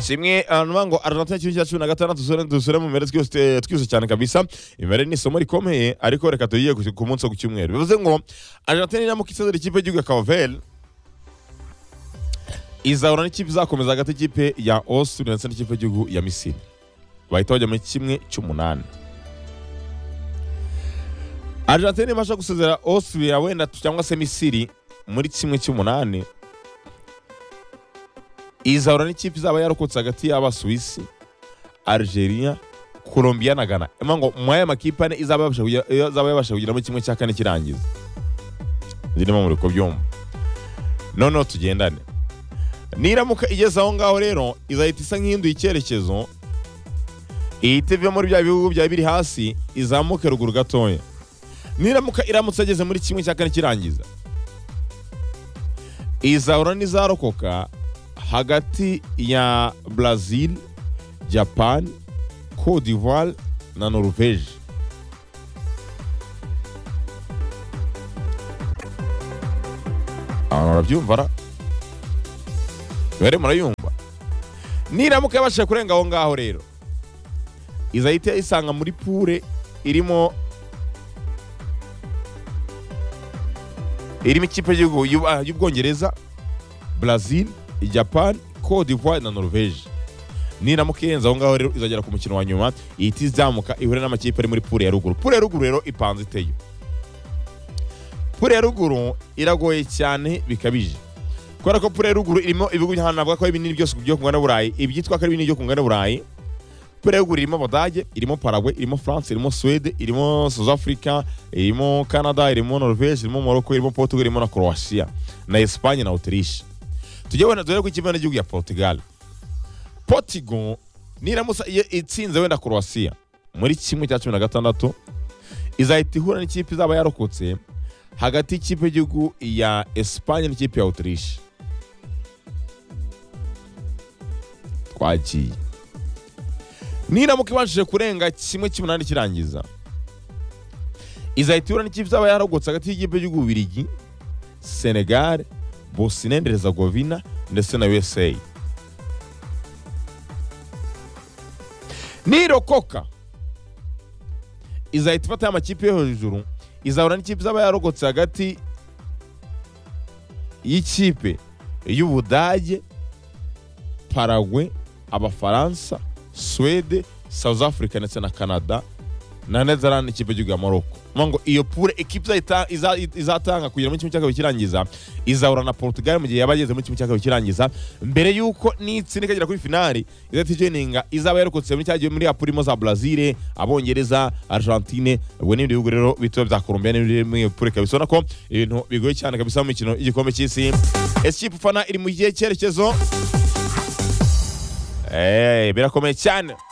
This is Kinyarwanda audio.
kimwe hanyuma ngo aranatanya kimwe cya cumi na gatandatu dusore dusore mu mpera twese twize cyane kabisa imibare ni isomo rikomeye ariko reka tuyiye ku- ku munsi wo ku cyumweru bivuze ngo aranatanya ni amuka isezera ikipe y'igihugu ya kaveri izahura n'ikipe izakomeza hagati y'ikipe ya osuri ndetse n'ikipe y'igihugu ya misiri bahita bajya muri kimwe cy'umunani Argentine ibasha gusezera Austria wenda cyangwa se Misiri muri kimwe cy'umunani izahura n'ikipe izaba yarokotse hagati y'abasuwisi Algeria Colombia na Ghana emma ngo mu aya makipe ane izaba yabasha kugira- izaba yabasha kugira muri kimwe cya kane kirangiza zirimo muri ko byumva noneho tugendane niramuka igeze aho ngaho rero izahita isa nk'ihinduye icyerekezo ihita ive muri bya bihugu byari biri hasi izamuke ruguru gatoya niramuka iramutse ageze muri kimwe cya kane kirangiza izahura n'izarokoka hagati ya brazil japan cote d'ivoire na norvege abantu barabyumva ra bari murayumva niramuka yabashije kurenga aho ngaho rero izahita isanga muri pure irimo irimo ikipe y'igihugu y'u- ah, y'ubwongereza brazil japan cote d'ivoire na norvege niramuka irenze aho ngaho rero izagera ku mukino wa nyuma ihita izamuka ihure n'amakipe ari muri pure ya ruguru pure ya ruguru rero ipanze iteye pure ya ruguru iragoye cyane bikabije kubera ko pure ya ruguru irimo ibihugu by'ahantu navuga ko ari binini byose byo ku ngana burayi ibyitwa ko ari binini byo ku ngana burayi pure ya ruguru irimo abadage irimo paraguay irimo france irimo swede irimo south africa irimo canada irimo norvege irimo morocco irimo portugal irimo na croatia na espagne na autriche tujye wenda dore ko ikipe y'igihugu ya portugal portugal niramutse iyo itsinze wenda croatia muri kimwe cya cumi na gatandatu izahita ihura n'ikipe izaba yarokotse hagati y'ikipe y'igihugu ya espagne n'ikipe ya autriche twagiye niramuka ibashije kurenga kimwe cy'umunani kirangiza izahita ihura n'ikipe izaba yaragutse hagati y'ikipe y'ububirigi senegal bosine hezegovina ndetse na usa nirokoka izahita ifata amakipe yo hejuru izahura n'ikipe izaba yaragutse hagati y'ikipe y'ubudage paragwe abafaransa swede south africa ndetse na canada na netherland ikipe y'igihugu ya morocco Mvuga ngo iyo pure ekipe izahita- iza- izatanga kugira muri kimwe cya kabiri kirangiza izahura na portugal mu gihe yaba yageze muri kimwe cya kabiri kirangiza mbere y'uko n'itsinda ikagera kuri finali izahita ijoyininga izaba yarokotse muri cya gihe muri ya pure irimo za brazil abongereza argentine ubwo n'ibindi bihugu rero bitoya bya colombia n'ibindi muri iyo pure ikaba isona ko ibintu bigoye cyane kabisa mu mikino y'igikombe cy'isi esikipe ufana iri mu gihe cyerekezo Eh, birakomeye cyane